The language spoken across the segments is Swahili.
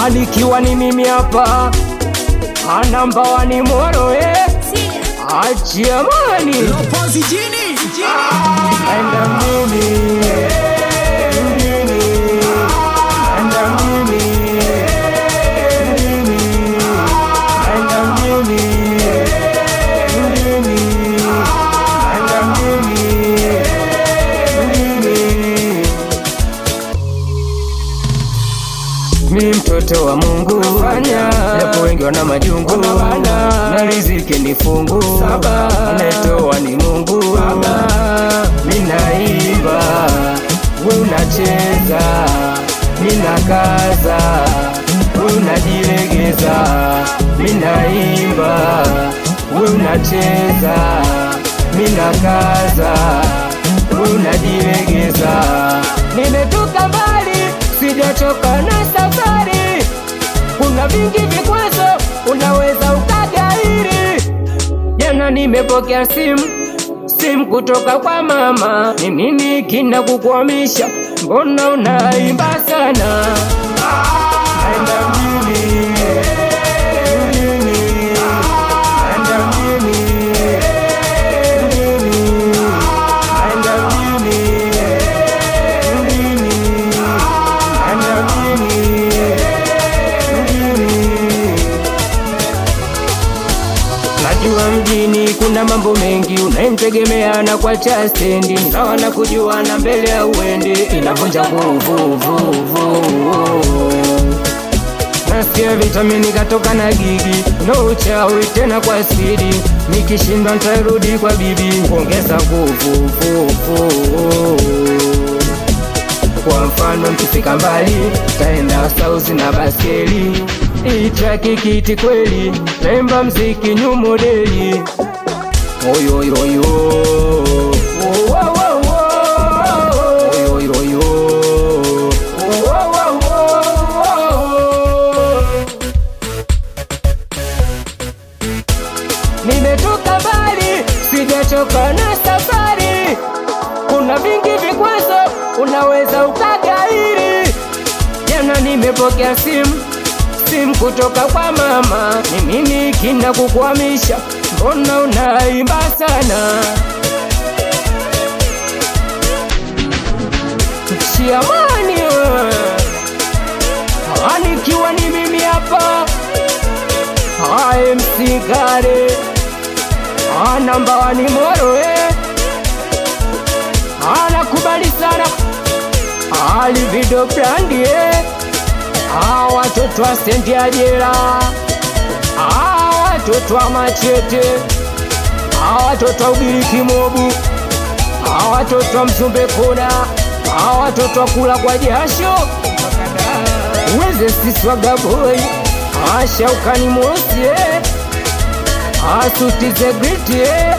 anikiwa ni mimi hapa anamba wani moro eh. achiamani Lopozi jini enda mimi mjini enda mimi mjini enda mjini mjini enda mjini mjini mi mtoto wa Mungu fanya japo wengi wana majungu na riziki ni fungu anayetoa ni Mungu mi naimba we unacheza mi nakaza we unajilegeza mi naimba we unacheza mi nakaza we unajilegeza nimetoka mbali sijachoka na safari kuna vingi vikwazo unaweza ukagairi jana nimepokea simu simu kutoka kwa mama ni nini kina kukwamisha mbona unaimba sana Naenda mjini, mjini, naenda mjini, mjini, naenda mjini, mjini, naenda mjini, mjini. Najua mjini kuna mambo mengi unayemtegemea na kwa cha stendi ni sawa na kujuana mbele ya uende inavunja nguvu vuvu nasikia vitamini katoka na gigi no uchawi tena kwa spidi nikishindwa nitarudi kwa bibi kuongeza nguvu vuvu kwa mfano mkifika mbali taenda sauzi na baskeli itraki kiti kweli taimba mziki nyu modeli oyoyoyo oyoyoyo nimetoka mbali sijachoka na safari kuna vingi vikwazo unaweza ukagairi jana nimepokea simu simu kutoka kwa mama ni nini kina kukwamisha mbona unaimba sana shiamani we. anikiwa ni mimi hapa amsigare anamba wani moro eh. anakubali sana alivido brandi eh. Ah, watoto wa stendi ya jela Ah, watoto wa machete Ah, watoto wa ugiriki mobu Ah, watoto wa mzumbe kona Ah, watoto wa kula kwa jasho weze siswaga boy Ah, shaukani mosi eh. Ah, suti ze griti eh.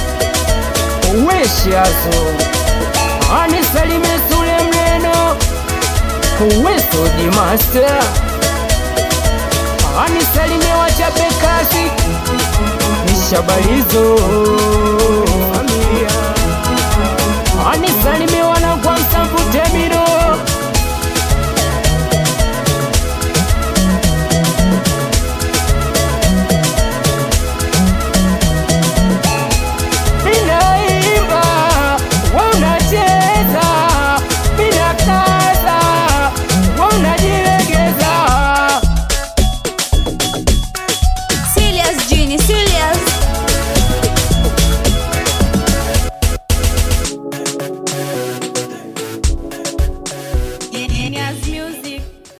weshazo anisalime sule mleno Wesoji master anisalimie wachape kasi nishabalizo anisalimie